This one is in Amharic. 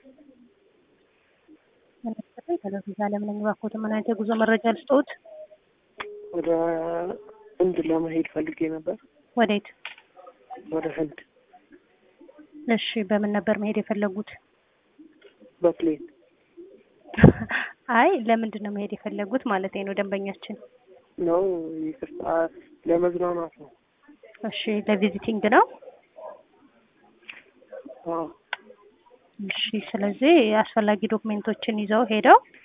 ቴሌቪዥን ዓለም ነኝ። እባክዎት ምን አይነት የጉዞ መረጃ ልስጥዎት? ወደ ህንድ ለመሄድ ፈልጌ ነበር። ወዴት? ወደ ህንድ እሺ፣ በምን ነበር መሄድ የፈለጉት? በፕሌን አይ ለምንድን ነው መሄድ የፈለጉት ማለት ነው ደንበኛችን? ነው። ይቅርታ፣ ለመዝናናት ነው። እሺ፣ ለቪዚቲንግ ነው። አዎ። እሺ፣ ስለዚህ አስፈላጊ ዶክሜንቶችን ይዘው ሄደው